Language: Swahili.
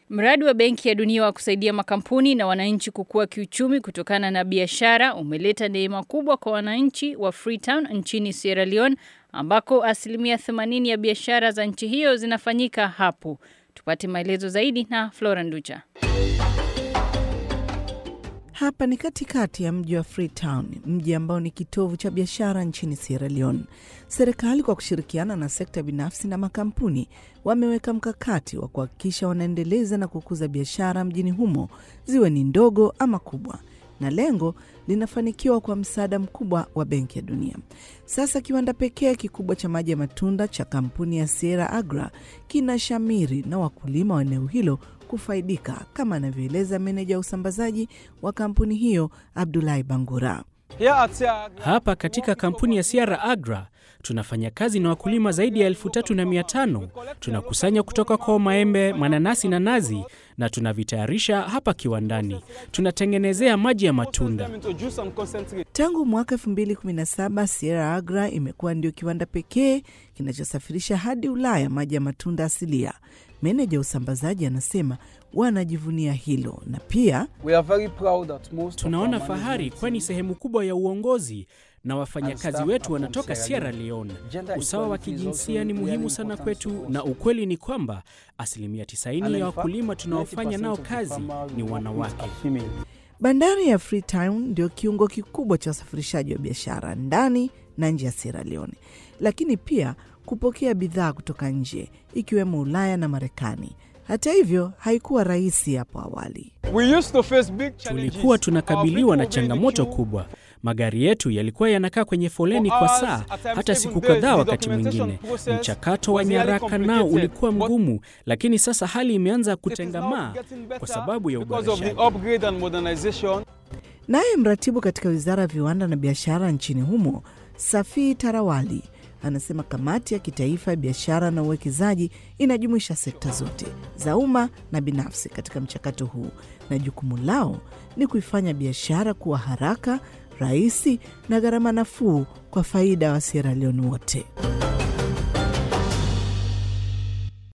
Mradi wa Benki ya Dunia wa kusaidia makampuni na wananchi kukua kiuchumi kutokana na biashara umeleta neema kubwa kwa wananchi wa Freetown nchini Sierra Leone ambako asilimia 80 ya biashara za nchi hiyo zinafanyika hapo. Tupate maelezo zaidi na Flora Nducha. Hapa ni katikati ya mji wa Freetown, mji ambao ni kitovu cha biashara nchini Sierra Leone. Serikali kwa kushirikiana na sekta binafsi na makampuni wameweka mkakati wa kuhakikisha wanaendeleza na kukuza biashara mjini humo, ziwe ni ndogo ama kubwa, na lengo linafanikiwa kwa msaada mkubwa wa Benki ya Dunia. Sasa kiwanda pekee kikubwa cha maji ya matunda cha kampuni ya Sierra Agra kina shamiri na wakulima wa eneo hilo kufaidika kama anavyoeleza meneja wa usambazaji wa kampuni hiyo Abdulahi Bangura. Hapa katika kampuni ya Sierra Agra tunafanya kazi na wakulima zaidi ya elfu tatu na mia tano. Tunakusanya kutoka kwa maembe, mananasi na nazi na tunavitayarisha hapa kiwandani. Tunatengenezea maji ya matunda. Tangu mwaka 2017 Sierra Agra imekuwa ndio kiwanda pekee kinachosafirisha hadi Ulaya maji ya matunda asilia. Meneja usambazaji anasema wanajivunia hilo na pia tunaona fahari, kwani sehemu kubwa ya uongozi na wafanyakazi wetu wanatoka Sierra Leone. Usawa wa kijinsia ni muhimu sana kwetu, na ukweli ni kwamba asilimia 90 ya wakulima tunaofanya nao kazi ni wanawake. Bandari ya Freetown ndio kiungo kikubwa cha usafirishaji wa biashara ndani na nje ya Sierra Leone, lakini pia kupokea bidhaa kutoka nje ikiwemo Ulaya na Marekani. Hata hivyo haikuwa rahisi hapo awali. Tulikuwa tunakabiliwa na changamoto kubwa. Magari yetu yalikuwa yanakaa kwenye foleni kwa saa hata siku kadhaa. Wakati mwingine mchakato wa nyaraka nao ulikuwa mgumu, lakini sasa hali imeanza kutengamaa kwa sababu ya uboreshaji. Naye mratibu katika wizara ya viwanda na biashara nchini humo Safii Tarawali anasema kamati ya kitaifa ya biashara na uwekezaji inajumuisha sekta zote za umma na binafsi katika mchakato huu, na jukumu lao ni kuifanya biashara kuwa haraka, rahisi na gharama nafuu kwa faida wa Sierra Leone wote.